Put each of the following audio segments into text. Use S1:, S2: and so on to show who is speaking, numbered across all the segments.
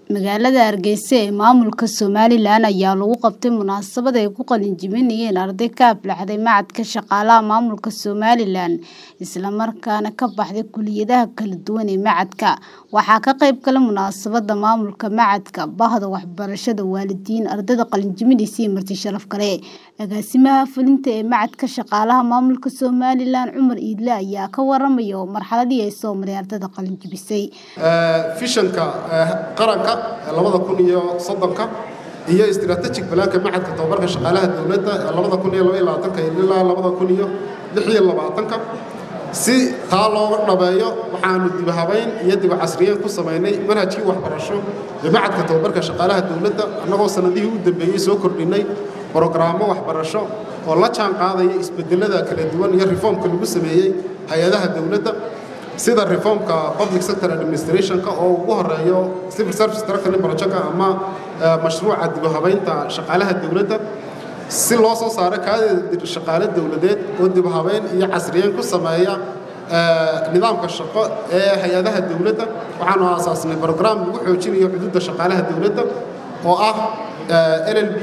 S1: Magaalada Hargeysa ee maamulka Somalilan ayaa lagu qabtay munaasabad ay ku qalin jebinayeen arday ka aflaxday Machadka Shaqaalaha Maamulka Somalilan isla markaana ka baxday kulliyadaha kala duwan ee machadka. Waxaa ka qayb galay munaasabadda maamulka machadka, bahda waxbarashada, waalidiin, ardayda qalin jebinaysa iyo marti sharaf kale. Agaasimaha fulinta ee Machadka Shaqaalaha Maamulka Somalilan Cumar Iidle ayaa ka waramaya marxaladii ay soo maray ardayda qalin jebisay.
S2: fishanka qaranka labada kun iyo soddonka iyo istiraatiijig balaanka machadka tababarka shaqaalaha dowladda labada kun iyo laba iyo labaatanka ilaa labada kun iyo lix iyo labaatanka si taa looga dhabeeyo waxaanu dib habayn iyo dib casriyeyn ku samaynay manhajkii waxbarasho ee machadka tababarka shaqaalaha dowladda annagoo sanadihii u dambeeyey soo kordhinay brogaraamo waxbarasho oo la jaan qaadaya isbedelada kala duwan iyo reformka lagu sameeyey hay-adaha dowladda sida reformka public sector administrationka oo ugu horeeyo civil service structuring projectka ama mashruuca dib u habaynta shaqaalaha dowladda si loo soo saaro kaadida shaqaale dowladeed oo dib u habayn iyo casriyeyn ku sameeya nidaamka shaqo ee hay-adaha dowladda waxaanu aasaasnay program lagu xoojinayo xuduudda shaqaalaha dowladda oo ah llb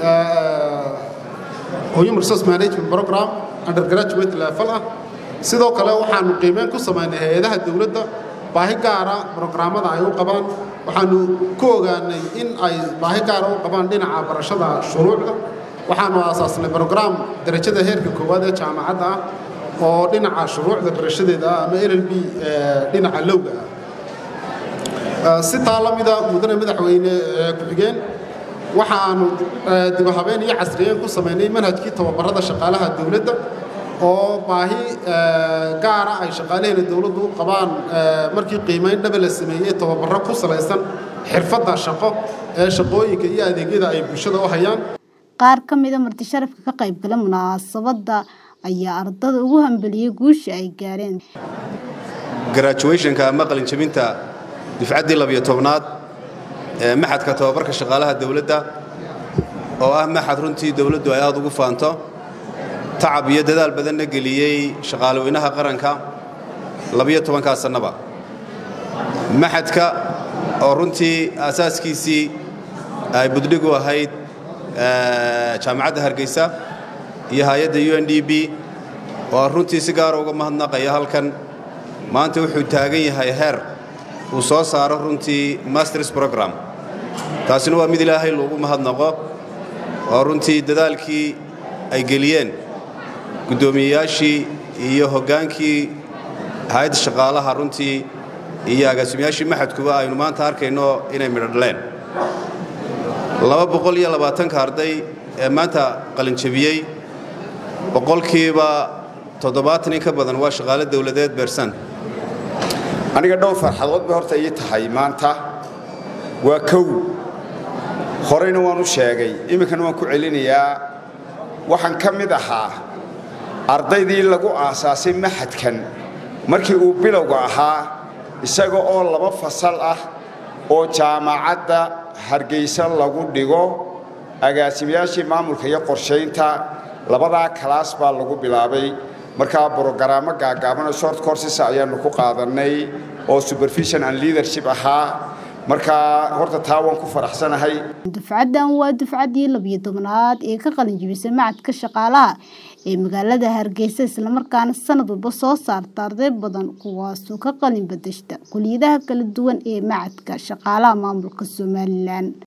S2: human resource management program undergraduate level ah sidoo kale waxaanu qiimeyn ku samaynay hay-adaha dowladda baahi gaara brograamada ay u qabaan waxaanu ku ogaanay in ay baahi gaara u qabaan dhinaca barashada shuruucda waxaanu aasaasnay brograam darajada heerka koowaad ee jaamacadda ah oo dhinaca shuruucda barashadeeda ah ama llb dhinaca lowga ah si taa la mida mudane madaxweyne ku-xigeen waxaanu dib u habeen iyo casriyeyn ku samaynay manhajkii tababarada shaqaalaha dowladda oo baahi gaara ay shaqaalaheena dowladdu u qabaan markii qiimayn dhaba la sameeyey tababarro ku salaysan xirfadda shaqo ee shaqooyinka iyo adeegyada ay bulshada u hayaan
S1: qaar ka mida marti sharafka ka qayb gala munaasabadda ayaa ardada ugu hambeliyey guusha ay gaareen
S3: graduationka ama qalinjebinta dufcaddii labiyo tobnaad ee maxadka tababarka shaqaalaha dowladda oo ah maxad runtii dowladdu ay aad ugu faanto tacab iyo dadaal badanna geliyey shaqaalaweynaha qaranka labiyo tobankaa sannaba maxadka oo runtii aasaaskiisii ay buddhig u ahayd jaamacadda hargeysa iyo hay-adda u n d b oo aan runtii si gaara uga mahadnaqaya halkan maanta wuxuu taagan yahay heer uu soo saaro runtii masters program taasina waa mid ilaahay loogu mahadnaqo oo runtii dadaalkii ay geliyeen guddoomiyeyaashii iyo hoggaankii hay-adda shaqaalaha runtii iyo agaasimayaashii maxadkuba aynu maanta arkayno inay midho dhaleen laba boqol iyo labaatanka arday ee maanta qalinjebiyey boqolkiiba toddobaatan in ka badan waa shaqaale dowladeed beersan
S4: aniga dhowr farxadood bay horta ii tahay maanta waa kow horeyna waan u sheegay iminkana waan ku celinayaa waxaan ka mid ahaa ardaydii lagu aasaasay maxadkan markii uu bilowga ahaa isaga oo laba fasal ah oo jaamacadda hargeysa lagu dhigo agaasimayaashii maamulka iyo qorshaynta labadaa kalaas baa lagu bilaabay markaa brogaraamo gaagaabanoo short courses ayaannu ku qaadannay oo supervision and leadership ahaa markaa horta taa waan ku faraxsanahay
S1: dufcaddan waa dufcaddii labiyo tobnaad ee ka qalin jebisay machadka shaqaalaha ee magaalada hargeysa islamarkaana sanad walba soo saarta arday badan kuwaasoo ka qalin badashta kuliyadaha kala duwan ee machadka shaqaalaha maamulka somalilan